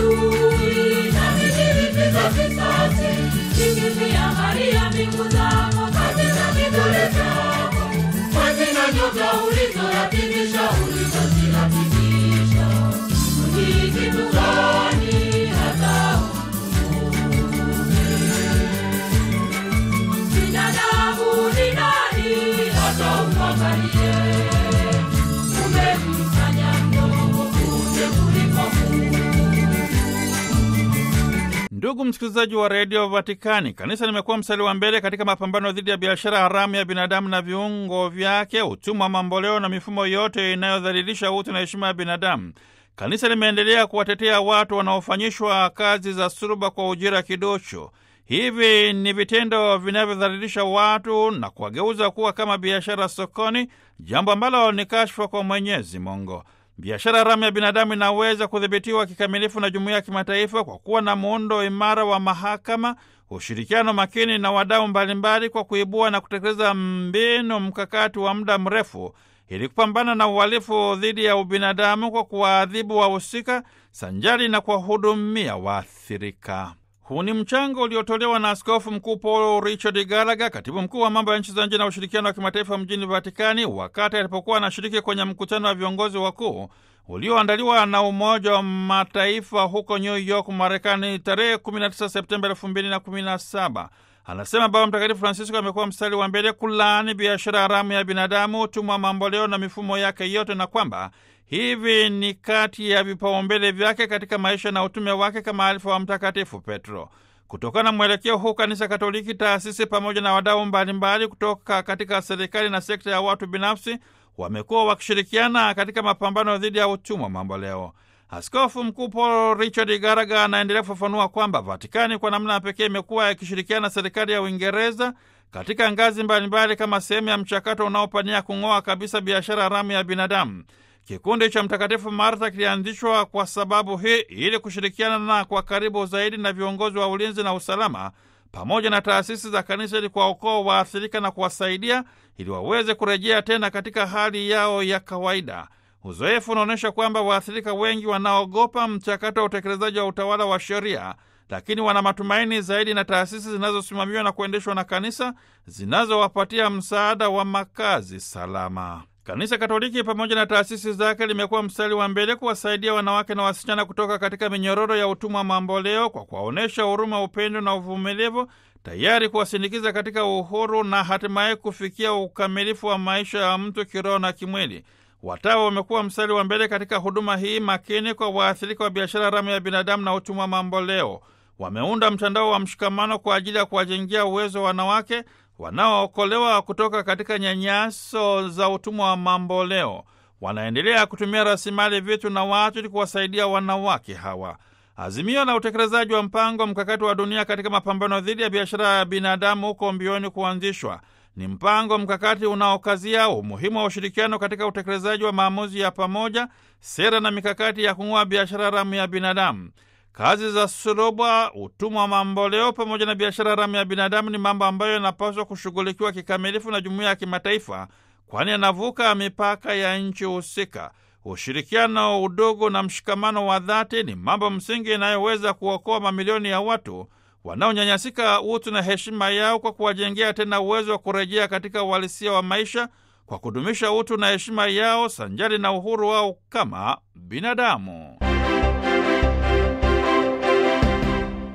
adui na nijilipiza kisasi, nikiviangalia mbingu zako katika kivuli chako, mwezi na nyota ulizoyatimisha, ulizoziakimisha, ni kitu gani hata binadamu ni nani hata umwangalie? Umemfanya mdogo kuja kuliko Mungu. Ndugu msikilizaji wa redio Vatikani, kanisa limekuwa mstari wa mbele katika mapambano dhidi ya biashara haramu ya binadamu na viungo vyake, utumwa mamboleo na mifumo yote inayodhalilisha utu na heshima ya binadamu. Kanisa limeendelea kuwatetea watu wanaofanyishwa kazi za suruba kwa ujira kidocho. Hivi ni vitendo vinavyodhalilisha watu na kuwageuza kuwa kama biashara sokoni, jambo ambalo ni kashfa kwa Mwenyezi Mungu. Biashara haramu ya binadamu inaweza kudhibitiwa kikamilifu na jumuiya ya kimataifa kwa kuwa na muundo imara wa mahakama, ushirikiano makini na wadau mbalimbali, kwa kuibua na kutekeleza mbinu mkakati wa muda mrefu ili kupambana na uhalifu dhidi ya ubinadamu kwa kuwaadhibu wahusika sanjari na kuwahudumia waathirika. Huu ni mchango uliotolewa na Askofu Mkuu Paul Richard Gallagher, katibu mkuu wa mambo ya nchi za nje na ushirikiano wa kimataifa mjini Vatikani, wakati alipokuwa anashiriki kwenye mkutano wa viongozi wakuu ulioandaliwa na Umoja wa Mataifa huko New York, Marekani, tarehe 19 Septemba 2017. Anasema Baba Mtakatifu Francisco amekuwa mstari wa mbele kulaani biashara haramu ya binadamu, utumwa mamboleo na mifumo yake yote, na kwamba hivi ni kati ya vipaumbele vyake katika maisha na utume wake kama alifa wa Mtakatifu Petro. Kutokana na mwelekeo huu, Kanisa Katoliki, taasisi pamoja na wadau mbalimbali kutoka katika serikali na sekta ya watu binafsi wamekuwa wakishirikiana katika mapambano dhidi ya utumwa mamboleo. Askofu Mkuu Paul Richard Gallagher anaendelea kufafanua kwamba Vatikani kwa namna ya pekee imekuwa ikishirikiana na serikali ya Uingereza katika ngazi mbalimbali kama sehemu ya mchakato unaopania kung'oa kabisa biashara haramu ya binadamu. Kikundi cha Mtakatifu Martha kilianzishwa kwa sababu hii ili kushirikiana na kwa karibu zaidi na viongozi wa ulinzi na usalama pamoja na taasisi za kanisa ili kuwaokoa waathirika na kuwasaidia ili waweze kurejea tena katika hali yao ya kawaida. Uzoefu unaonyesha kwamba waathirika wengi wanaogopa mchakato wa utekelezaji wa utawala wa sheria, lakini wana matumaini zaidi na taasisi zinazosimamiwa na kuendeshwa na kanisa zinazowapatia msaada wa makazi salama. Kanisa Katoliki pamoja na taasisi zake limekuwa mstari wa mbele kuwasaidia wanawake na wasichana kutoka katika minyororo ya utumwa mamboleo kwa kuwaonyesha huruma, upendo na uvumilivu, tayari kuwasindikiza katika uhuru na hatimaye kufikia ukamilifu wa maisha ya mtu kiroho na kimwili. Watawa wamekuwa mstari wa mbele katika huduma hii makini kwa waathirika wa biashara haramu ya binadamu na utumwa mamboleo. Wameunda mtandao wa mshikamano kwa ajili ya kuwajengea uwezo wa wanawake wanaookolewa kutoka katika nyanyaso za utumwa wa mamboleo. Wanaendelea kutumia rasilimali, vitu na watu ili kuwasaidia wanawake hawa. Azimio la utekelezaji wa mpango mkakati wa dunia katika mapambano dhidi ya biashara ya binadamu huko mbioni kuanzishwa ni mpango mkakati unaokazia umuhimu wa ushirikiano katika utekelezaji wa maamuzi ya pamoja, sera na mikakati ya kung'oa biashara haramu ya binadamu. Kazi za suluba, utumwa wa mamboleo pamoja na biashara haramu ya binadamu ni mambo ambayo yanapaswa kushughulikiwa kikamilifu na jumuiya ya kimataifa, kwani yanavuka mipaka ya nchi husika. Ushirikiano, udugu na mshikamano wa dhati ni mambo msingi inayoweza kuokoa mamilioni ya watu wanaonyanyasika utu na heshima yao kwa kuwajengea tena uwezo wa kurejea katika uhalisia wa maisha kwa kudumisha utu na heshima yao sanjari na uhuru wao kama binadamu.